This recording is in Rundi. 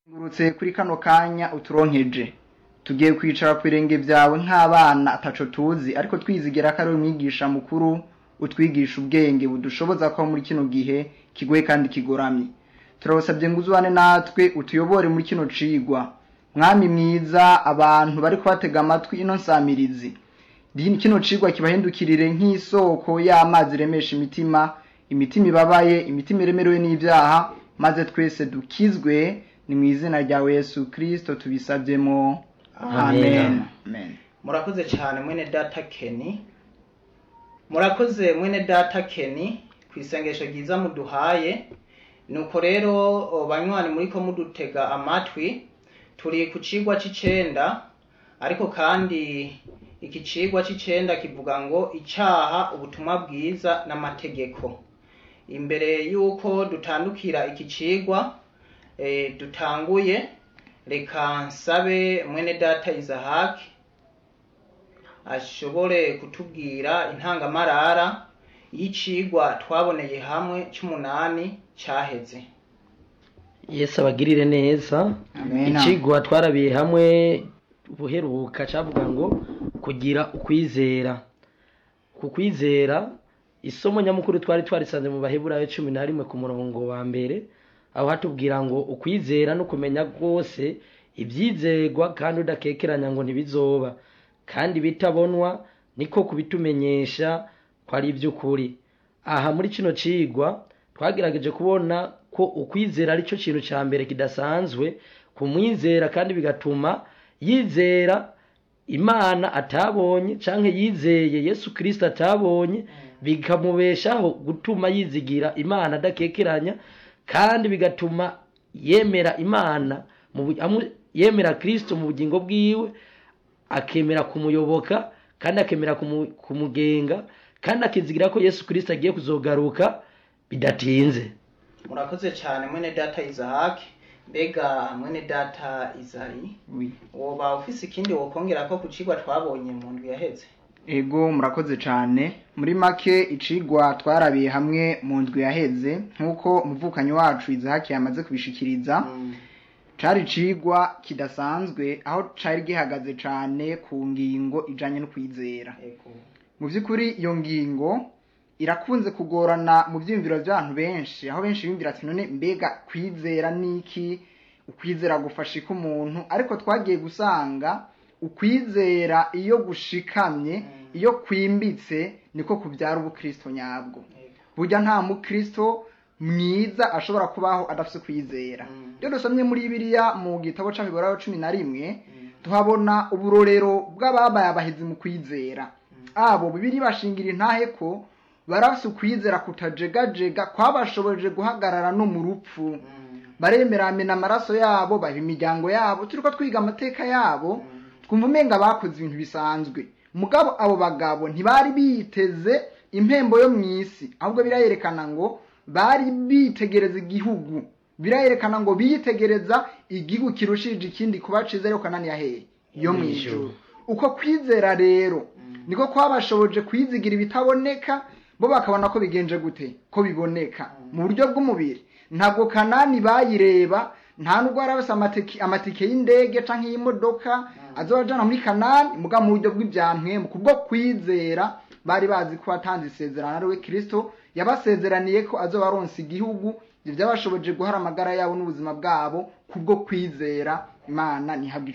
ngurutse kuri kano kanya uturonkeje tugiye kwicara ku birenge byawe nk'abana ataco tuzi ariko twizigira ko ari umwigisha mukuru utwigisha ubwenge budushoboza ko muri kino gihe kigoye kandi kigoramye turabasabye ngo uzubane natwe utuyobore muri kino cigwa mwami mwiza abantu bari kubatega amatwi ino nsamirizi Di- kino cigwa kibahindukirire nk'isoko y'amazi iremesha imitima imitima ibabaye imitima iremerewe n'ivyaha maze twese dukizwe ni mu izina rya yesu kristo tubisavyemo Amen. amen, amen. murakoze cyane mwene data keni murakoze mwene data keni ku isengesho ryiza muduhaye nuko rero o, banywanyi muriko mudutega amatwi turi ku cigwa c'icenda ariko kandi iki cigwa c'icenda kivuga ngo icaha ubutumwa bwiza n'amategeko imbere y'uko dutandukira iki cigwa eh, dutanguye reka nsabe mwene data izahaki ashobore kutubwira intangamarara y'icigwa twaboneye hamwe c'umunani caheze yesu abagirire neza Amen. icigwa twarabiye hamwe buheruka cavuga ngo kugira ukwizera ku kwizera isomo nyamukuru twari twarisanze mu baheburayo cumi na rimwe ku murongo wa mbere aho hatubwira ngo ukwizera no kumenya rwose ibyizerwa kandi udakekeranya ngo ntibizoba kandi bitabonwa niko kubitumenyesha ko ari iby'ukuri aha muri kino cigwa twagerageje kubona ko ukwizera ari cyo kintu cya mbere kidasanzwe kumwizera kandi bigatuma yizera imana atabonye canke yizeye yesu kirisito atabonye bikamubeshaho gutuma yizigira imana adakekeranya kandi bigatuma yemera imana mu bu- amu- yemera kirisito mu bugingo bwiwe akemera kumuyoboka kandi akemera kumu- kumugenga kandi akizigira ko yesu kirisito agiye kuzogaruka bidatinze murakoze cyane mwene data izahaki mbega mwene data izari Oui. woba ufise ikindi wokongera ko ku cigwa twabonye mu ndwi yaheze ego murakoze cane muri make icigwa twarabiye hamwe mu ndwi yaheze nk'uko umuvukanyi wacu izahaki yamaze kubishikiriza Mm, cari icigwa kidasanzwe aho cari gihagaze cane ku ngingo ijanye no kwizera ego mu by'ukuri iyo ngingo irakunze kugorana mu byiyumviro by'abantu benshi aho benshi biyumvira ati none mbega kwizera niki ukwizera gufasha iki umuntu ariko twagiye gusanga ukwizera iyo gushikamye iyo kwimbitse niko kubyara ubukristo nyabwo ego burya nta mukristo mwiza ashobora kubaho adafite kwizera Mm. iyo dusomye muri biriya mu gitabo c'abiburayo cumi na rimwe Mm, tuhabona uburorero bw'ababaye abahizi mu kwizera abo bibiri bashingira intahe ko barafise ukwizera kutajegajega kwabashoboje guhagarara no mu rupfu mm, baremeramena amaraso yabo baha imiryango yabo turiko twiga amateka yabo mm, twumva umenga bakoze ibintu bisanzwe mugabo abo bagabo ntibari biteze impembo yo mu isi ahubwo birayerekana ngo bari bitegereza igihugu birayerekana ngo bitegereza igihugu kirushije ikindi kuba ciza ariko kananiya hehe yo mu ijuru uko kwizera rero niko kwabashoboje kwizigira ibitaboneka bo bakabona ko bigenje gute ko biboneka mu buryo bw'umubiri ntabwo kanani bayireba nta nubwo yari afise amatike, amatike y'indege canke y'imodoka azobajana muri kanani muga mu buryo bw'ivyampwemu kubwo kwizera bari bazi ko atanze isezerano ari we kristo yabasezeraniye ko azobaronsa igihugu ivyo byabashoboje guhara amagara yabo n'ubuzima bwabo kubwo kwizera imana ntihabwe